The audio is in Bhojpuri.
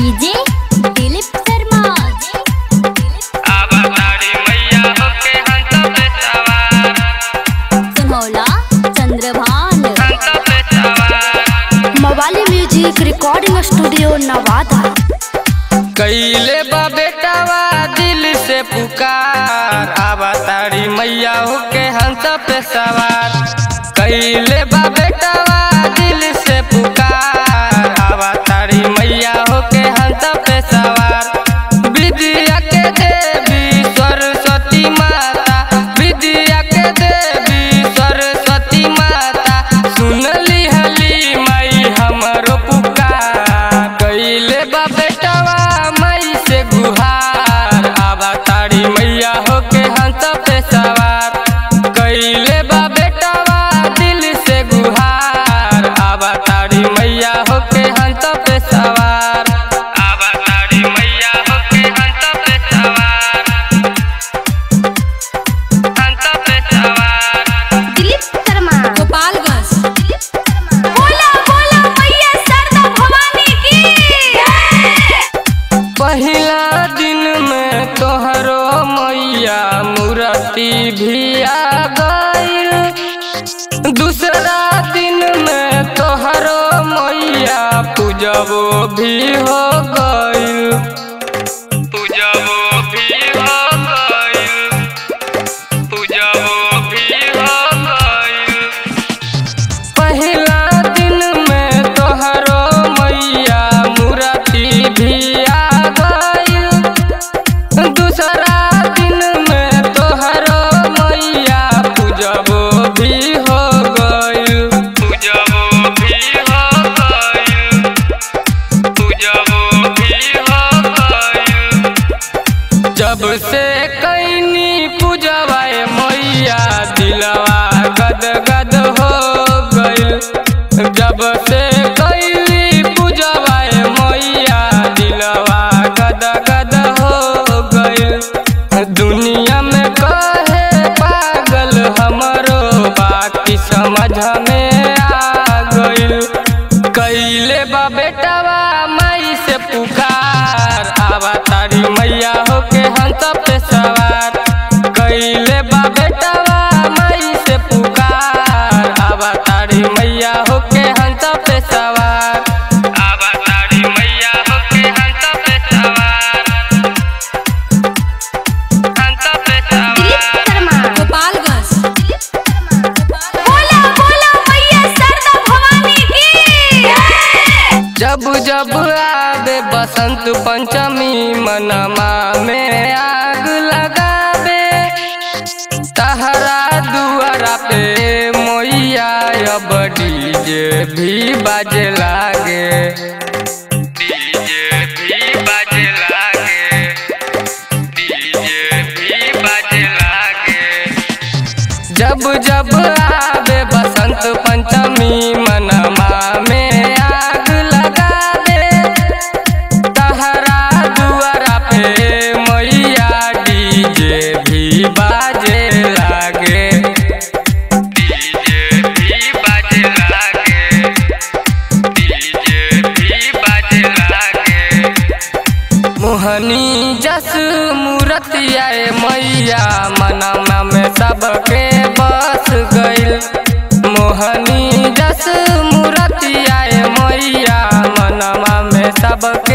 डीजे दिलीप शर्मा अवतारी मैया होके हंस पे सवार सुनौला चंद्रभान हंस पे सवार मवाली म्यूजिक रिकॉर्डिंग स्टूडियो नवादा कैले बा बेटावा दिल से पुकार अवतारी मैया होके हंस पे सवार कैले बा बेटावा दिल से पुकार अवतारी मैया होके हंस पे सवार विद्या के देवी सरस्वती माता विद्या के देवी सरस्वती माता सुनली हली माई हमरो पुकार कैले बा बेटवा माई से गुहार आवा तारी मैया होके हंस पे सवार कैले बा बेटवा दिल से गुहार आवा तारी मैया होके हंस पे सवार आवा तारी मैया होके हंस पे सवार हंस पे सवार दिलीप शर्मा गोपालगंज बोला बोला मैया शारदा भवानी की पहिला दिन में तोहरो मैया मूर्ति भी आ गइल दूसरा दिन में तोहरो मैया पूजबो भी हो गइल पूजबो भी हो गइल पूजबो भी हो गइल पहिला दिन में तोहरो मैया मूर्ति भी आ गइल दूसरा दिन में तोहरो मैया पूजबो भी हो गइल पूजबो भी हो गइल पूजबो भी हो गइल जब से कैनी पूजवाए मैया दिलवा गद गद हो गइल जब से कैली पूजवाए मैया दिलवा गद गद हो गइल दुनिया में कहे पागल हमरो बाकी समझ में आ गइल कैले बा बेटवा माई से पुकार आवा तारी मैया होके हंस पे सवार कैले बा बेटवा माई से पुकार आवा तारी मैया होके हंस पे सवार आवा तारी मैया होके हंस पे सवार हंस पे दिलीप सवार शर्मा गोपालगंज बोला बोला मैया शारदा भवानी की जब जब आवे बसंत पंचमी मनमा में आग लगावे तहरा दुआरा पे मोइया अब डीजे भी बाजे लागे डीजे भी बाजे लागे डीजे भी बाजे लागे जब जब आवे बसंत पंचमी मनमा में आग लगा दे तहरा दुआरा पे मैया डीजे भी बाजे लागे डीजे भी बाजे लागे डीजे भी बाजे लागे मोहनी जस मूर्तिया मैया मनमा में सबके बस गइल मोहनी जस मूर्तिया मैया मनमा में सबके